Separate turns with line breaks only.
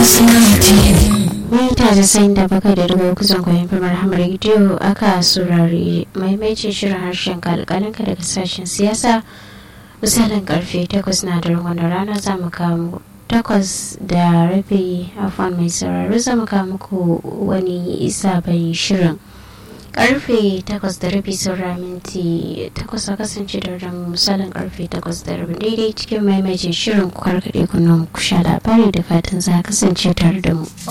mita da sayin da baka da daga kusan kwayan firmar hamar rediyo aka saurari maimaitin shirin harshen kalkalinka daga sashen siyasa misalin karfe 8 na daren wanda rana za mu kawo takwas da rabi afon mai sauraro za mu kawo muku wani sabon shirin karfe takwas da rabi saura minti takwas a kasance da ran misalin karfe takwas da rabi daidai cikin maimaitin shirin ku karkaɗe kunan ku sha labari da fatan za a kasance tare da mu